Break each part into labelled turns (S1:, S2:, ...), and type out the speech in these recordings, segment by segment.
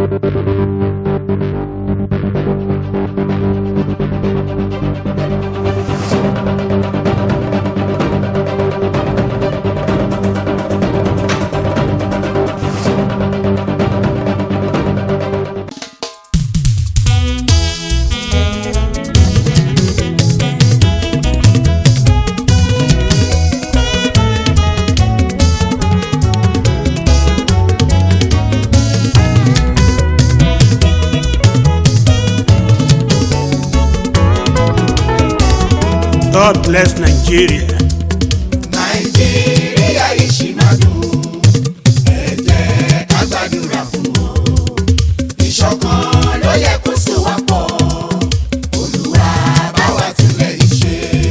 S1: God bless Nigeria.
S2: nàìjíríà yìí ṣì máa dùn ẹ jẹ́ ká gbàdúrà fún wọn ìṣọ̀kan ló yẹ kó so wá pọ̀ olúwa bá wa túnlẹ̀ yìí ṣe.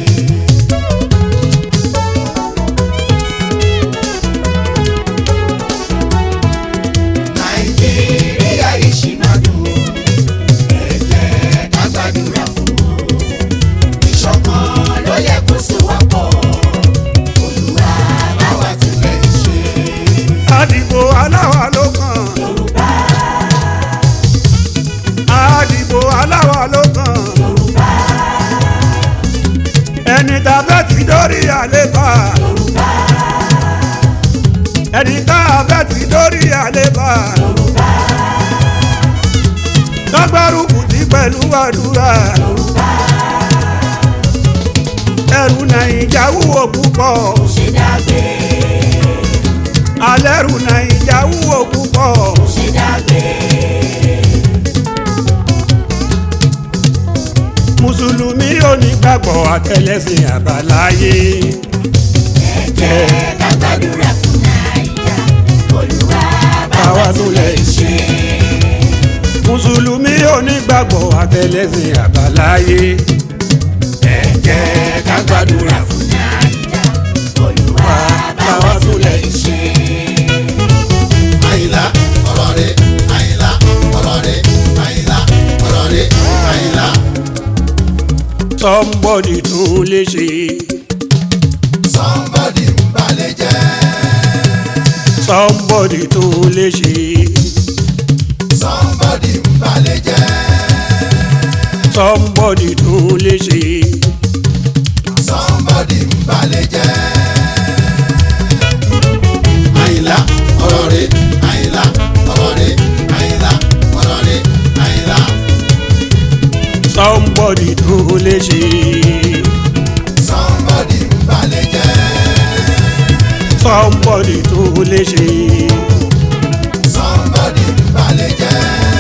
S2: nàìjíríà yìí ṣì máa dùn ẹ jẹ́ ká gbàdúrà fún wọn ìṣọ̀kan ló yẹ kó so wá pọ̀ olúwa bá wa túnlẹ̀ yìí ṣe.
S1: Àdìbò aláwa ló kàn. Àdìbò aláwa ló kàn. Ẹni tá a fẹ́ ti dórí àléfà. Ẹni tá a fẹ́ ti dórí àléfà. Lọ́gbàrúkú ti pẹ̀lú àdúrà. Ẹrù Nàìjà wúwo púpọ̀.
S2: ṣe dágbé
S1: Alẹ́rù Nàìjà wúwo púpọ̀.
S2: ṣe dágbé
S1: mùsùlùmí onígbàgbọ́ àtẹlẹsìn àbáláyé.
S2: jẹ́ ká gbàdúrà fún nàìjà olúwa bá wa
S1: Báwa
S2: túnlẹ̀
S1: túnlẹ̀
S2: ṣe.
S1: mùsùlùmí onígbàgbọ́ àtẹlẹsìn àbáláyé. ẹ jẹ́ ká gbàdúrà fún
S2: nàìjà olúwa bá wa túnlẹ̀ ṣe.
S3: àyìnlá ọ̀rọ̀ rẹ̀ àyìnlá ọ̀rọ̀ rẹ̀ àyìnlá ọ̀rọ̀ rẹ̀ àyìnlá.
S1: somebody tún lè ṣe.
S3: somebody ń balẹ̀ jẹ́
S1: somebody tún lè ṣe.
S3: somebody ń balẹ̀ jẹ́
S1: somebody tún lè ṣe.
S3: somebody ń balẹ̀ jẹ́. àyìnlá ọ̀rọ̀ rẹ̀ àyìnlá ọ̀rọ̀ rẹ̀ àyìnlá ọ̀rọ̀ rẹ̀ àyìnlá.
S1: somebody tún lè ṣe.
S3: somebody ń balẹ̀ jẹ́
S1: somebody tún lè ṣe.
S3: somebody ń balẹ̀ jẹ́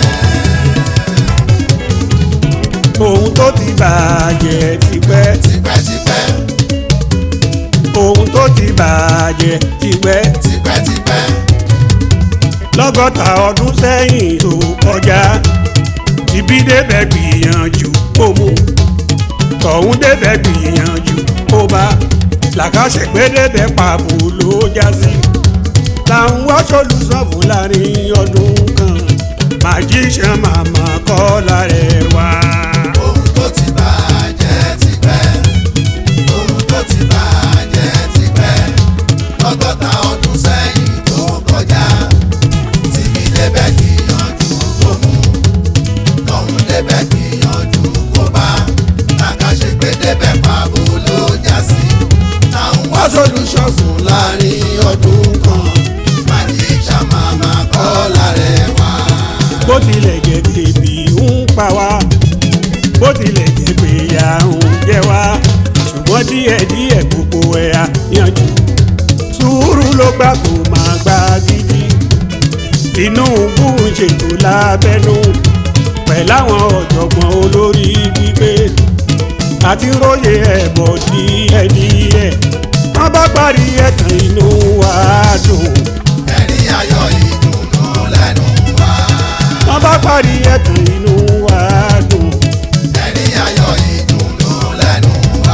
S1: ohun tó ti bàjẹ́ tipẹ́.
S3: tipẹ́tipẹ́
S1: ohun tó ti bàjẹ́ tipẹ́.
S3: tipẹ́tipẹ́
S1: lọ́gọ́ta ọdún sẹ́yìn tó kọjá tìbí débẹ̀ gbìyànjú kó mú tọ̀hún débẹ̀ gbìyànjú kó bá làkàṣègbè débẹ̀ pàbó ló já sí làwọn wá sólùsọ̀fù láàrin ọdún kan màjíṣẹ́ màmá kọ́ lárẹ̀ wá.
S3: ohun tó ti bàjẹ́ tipẹ́ ohun tó ti bàjẹ́ tipẹ́ lọ́gọ́ta ọdún sẹ́yìn tó kọjá tìbí débẹ̀ gbìyànjú kó mú tọ̀hún débẹ̀ gbìyànjú kó bá àkàṣègbè débẹ̀ pàbó ló já sí táwọn wá solution fún láàrin ọdún kan màjíṣà màmá kọ́ lárẹ̀ wá.
S1: bó tilẹ̀ jẹ́ tèmi ń pa wá bó tilẹ̀ jẹ́ pé ìyà ń jẹ wá ṣùgbọ́n díẹ̀díẹ̀ gbogbo ẹ̀ á yanjú sùúrù ló gbà kó máa gbá gidi Tinubu ń ṣètò lábẹ́nú pẹ̀láwọn ọ̀jọ̀gbọ́n olórí gbígbé àti róye ẹ̀bọ̀ díẹ̀díẹ̀ wọ́n bá parí ẹ̀tàn inú wa dùn.
S3: ẹ̀rí ayọ̀ ìdùnnú lẹ́nu wa.
S1: wọ́n bá parí ẹ̀tàn inú wa dùn.
S3: ẹ̀rí ayọ̀ ìdùnnú lẹ́nu wa.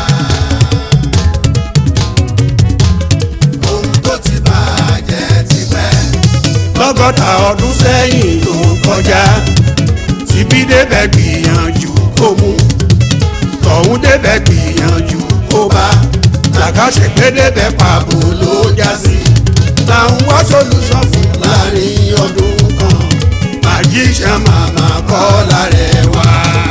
S3: ohun tó ti bàjẹ́ ti pẹ́.
S1: lọ́gọ́ta ọdún sẹ́yìn ló kọjá tìbí débẹ̀ gbìyànjú kó mú tọ̀hún débẹ̀ gbìyànjú kó bá làkàṣègbè débẹ̀ pàbó ló já sí làwọn wá solution fún láàrin ọdún kan
S3: magician màmá kọ́lá rẹ̀ wá.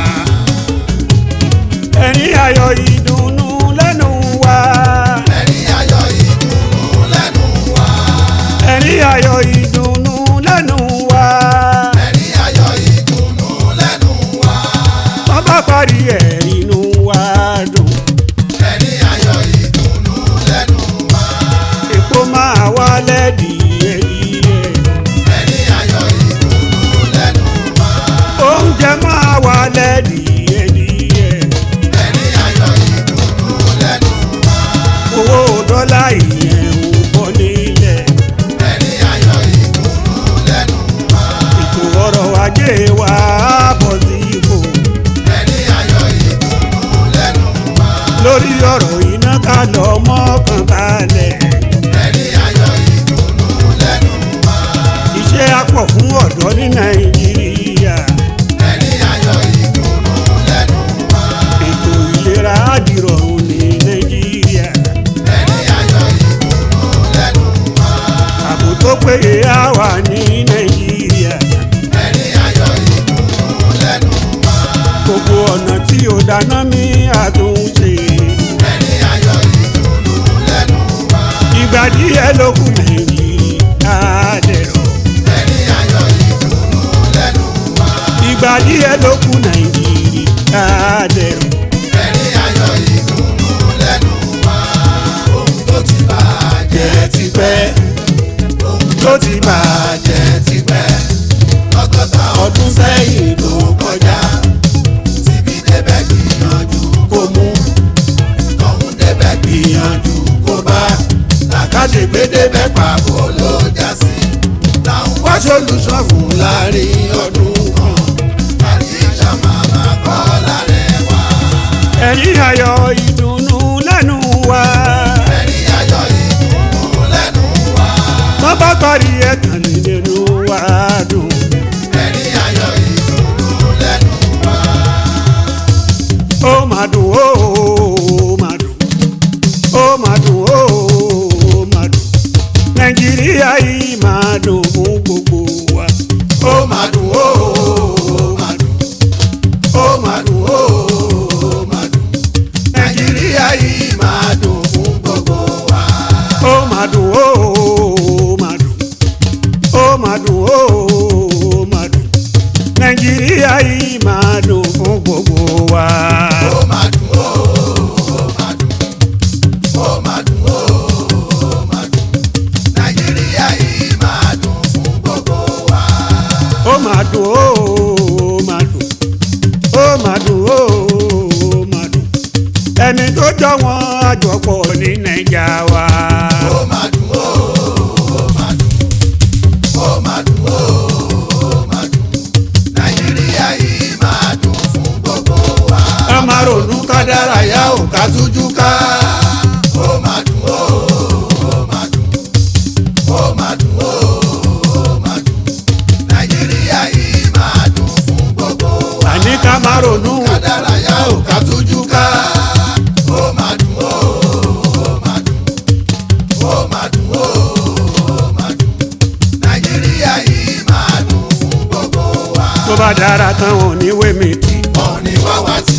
S1: ẹ̀rín ayọ̀ ìdùnnú lẹ́nu wa
S3: ẹ̀rín ayọ̀ ìdùnnú lẹ́nu wa.
S1: ẹ̀rín ayọ̀ ìdùnnú lẹ́nu wa
S3: ẹ̀rín ayọ̀ ìdùnnú lẹ́nu wa.
S1: wọ́n bá parí ẹ̀ inú wa dùn
S3: ẹ̀rín ayọ̀ ìdùnnú lẹ́nu wa.
S1: epo máa wálẹ̀ díẹ̀díẹ̀
S3: ẹ̀rín ayọ̀ ìdùnnú lẹ́nu wa.
S1: oúnjẹ máa wálẹ̀ díẹ̀díẹ̀
S3: ẹ̀rín ayọ̀ ìdùnnú lẹ́nu wa.
S1: owó dọ́là ìyẹn ń bọ́ nílẹ̀
S3: ẹ̀rín ayọ̀ ìdùnnú lẹ́nu wa.
S1: ètò ọrọ̀ ajé wa á bọ̀ sí ipò
S3: ẹ̀rín ayọ̀ ìdùnnú lẹ́nu wa.
S1: lórí ọ̀rọ̀ iná ká lọ mọ́kàn balẹ̀
S3: ẹ̀rín ayọ̀ ìdùnnú lẹ́nu wa.
S1: iṣẹ́ á pọ̀ fún ọ̀dọ́ ní nàìjíríà
S3: ẹ̀rín ayọ̀ ìdùnnú lẹ́nu wa.
S1: ètò ìlera á dìrọ̀rùn ní nàìjíríà
S3: ẹ̀rín ayọ̀ ìdùnnú lẹ́nu wa.
S1: ààbò tó péye á wà ní nàìjíríà
S3: ẹ̀rín ayọ̀ ìdùnnú lẹ́nu wa.
S1: gbogbo ọ̀nà tí ò dáná mi àtúnṣe
S3: ẹ̀rín ayọ̀ ìdùnnú lẹ́nu wa.
S1: ìgbà díẹ̀ ló kù nàìjíríà á dẹ̀rọ̀
S3: ẹ̀rín ayọ̀ ìdùnnú lẹ́nu wa.
S1: ìgbà díẹ̀ ló kù nàìjíríà á dẹ̀rọ̀
S3: ẹ̀rín ayọ̀ ìdùnnú lẹ́nu wa. ohun tó ti bàjẹ́ ti pẹ́. ohun
S1: tó ti bàjẹ́
S3: jẹ́ ti pẹ́. lọ́gọ́ta ọdún sẹ́yìn ló kọjá. tìbí débẹ̀ gbìyànjú kó mú. tọ̀hún débẹ̀ gbìyànjú kó bá. làkàṣègbè débẹ̀ pàbó ló já sí. làwọn wá sólùsọ fún láàrin ọdún kan. àyíṣà màmá kọ́ lárẹ̀ wá.
S1: ẹ̀rín ayọ̀ ìdùnnú lẹ́nu wa
S3: ẹ̀rín ayọ̀ ìdùnnú lẹ́nu wa.
S1: wọ́n bá parí ẹ̀tàn nínú wa dùn
S3: ẹ̀rín ayọ̀ ìdùnnú lẹ́nu wa.
S1: ó máa dùn ó máa dùn ó máa dùn ó máa dùn nàìjíríà yìí máa dùn fún gbogbo wa
S3: ó máa dùn ó máa dùn ó máa dùn ó máa dùn nàìjíríà yìí máa dùn fún gbogbo wa.
S1: ó máa dùn ó máa dùn ó máa dùn ó máa dùn nàìjíríà yìí máa dùn fún gbogbo wa.
S3: ó máa dùn ó máa dùn ó máa dùn ó máa dùn nàìjíríà yìí máa dùn fún gbogbo wa.
S1: ó máa dùn ó máa dùn ó máa dùn ó máa dùn ẹni tó jọ wọn àjọpọ̀ ní nàìjà wa.
S3: ó máa dùn ó máa dùn ó máa dùn ó máa dùn nàìjíríà yìí máa dùn fún gbogbo wa.
S1: ká má ronú ká dárayá ò ká tújú ká.
S3: ó máa dùn ó máa dùn ó máa dùn ó máa dùn nàìjíríà yìí máa dùn fún gbogbo wa.
S1: àní ká má ronú
S3: kádàráyà ò ká tújú ká. ó máa dùn ó máa dùn ó máa dùn ó máa dùn nàìjíríà yìí máa dùn fún gbogbo wa.
S1: tó bá dára tán wọn ní wémi tì
S3: wọn ní wá wá sí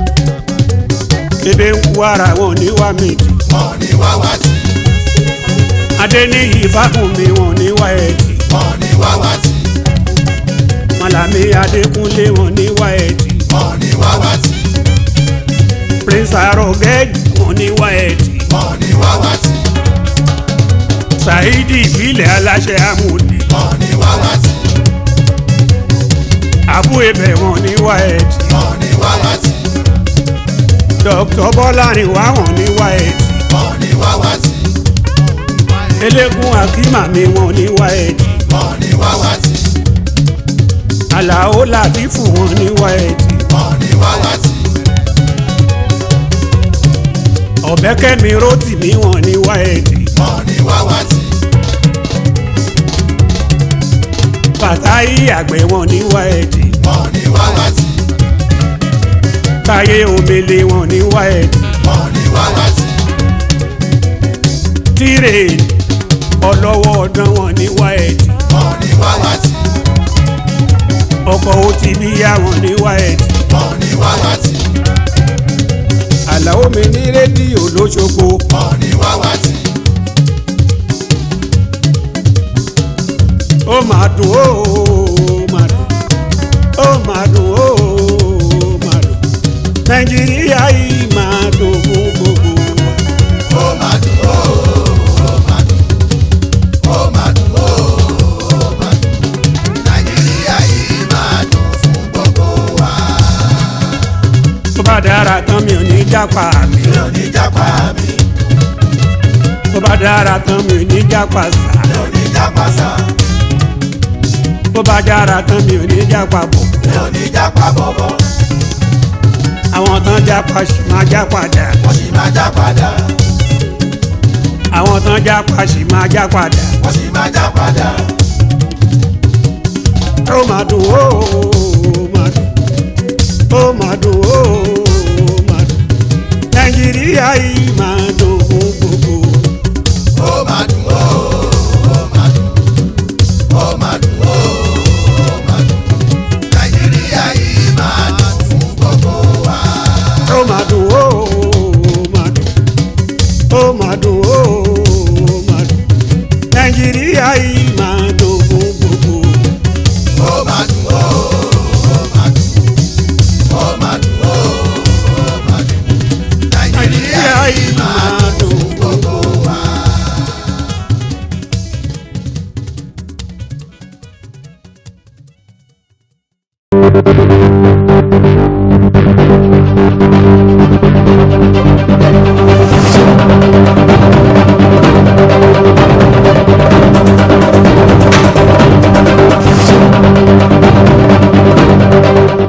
S1: ebè ń kú ara wọn ní wá mi tì
S3: wọn ní wá wá sí
S1: adéníyì fákùnmí wọn ní wá ẹ̀ tì
S3: wọn ní wá wá sí
S1: mọ̀làmí adékúnlé wọn ní wá ẹ̀ tì
S3: wọn ní wá wá sí
S1: prince arọgẹ́jì wọn ní wá ẹ̀ tì
S3: wọn ní wá wá sí
S1: saheed ìbílẹ̀ aláṣẹ amúni
S3: wọn ní wá wá sí
S1: àbú ebè wọn ní wá ẹ̀ tì
S3: wọn ní wá wá sí
S1: dr bọ́lárin wá wọn ní wá ẹ̀ tì
S3: wọn ní wá wá sí
S1: eléégún akímàmí wọn ní wá ẹ̀ tì
S3: wọn ní wá wá sí
S1: àlàó látìfù wọn ní wá ẹ̀ tì
S3: wọn ní wá wá sí
S1: ọ̀bẹ́kẹ́mi rótìmí wọn ní wá ẹ̀ tì
S3: wọn ní wá wá sí
S1: fàtáyì àgbẹ̀ wọn ní wá ẹ̀ tì
S3: wọn ní wá wá sí
S1: táyé omele wọn ní wá ẹ̀ tì
S3: wọn ní wá wá sí
S1: tírè ọlọ́wọ́ ọdán wọn ní wá ẹ̀ tì
S3: wọn ní wá wá sí
S1: kọ́ ó ti bí àwọn ní wáyẹ̀tì
S3: wọn ò ní wáwátì
S1: àlàó mi ní rédíò lóṣogbo
S3: wọn ò ní wáwátì
S1: ó máa dùn ó máa dùn ó máa dùn ó máa dùn nàìjíríà yìí máa dùn fún gbogbo wa.
S3: ó máa dùn ó ó máa dùn ó máa dùn ó ó máa dùn nàìjíríà yìí máa dùn fún gbogbo wa
S1: tó bá dára tán mi ò ní jápa mi
S3: mi ò ní jápa mi
S1: tó bá dára tán mi ò ní jápa sá
S3: mi ò ní jápa sá
S1: tó bá dára tán mi ò ní jápa bọ̀
S3: mi ò ní jápa bọ̀bọ̀
S1: àwọn tán jápa sì máa jápa dà
S3: wọ́n sì máa jápa dà
S1: àwọn tán jápa sì máa jápa dà
S3: wọ́n sì máa jápa dà
S1: ó máa dùn ó máa dùn ó máa dùn ó máa dùn nàìjíríà yìí máa dùn fún gbogbo
S3: ó máa dùn ó ó máa dùn ó máa dùn ó ó máa dùn nàìjíríà yìí máa dùn fún gbogbo wa.
S1: ó máa dùn ó máa dùn ó máa dùn ó máa dùn nàìjíríà yìí máa dùn fún gbogbo
S3: ó máa dùn ó ó máa dùn ó máa dùn ó ó máa dùn nàìjíríà
S1: nàìjíríà
S3: yìí
S1: yìí
S3: máa
S1: máa dùn fún
S3: gbogbo wa.
S4: Thank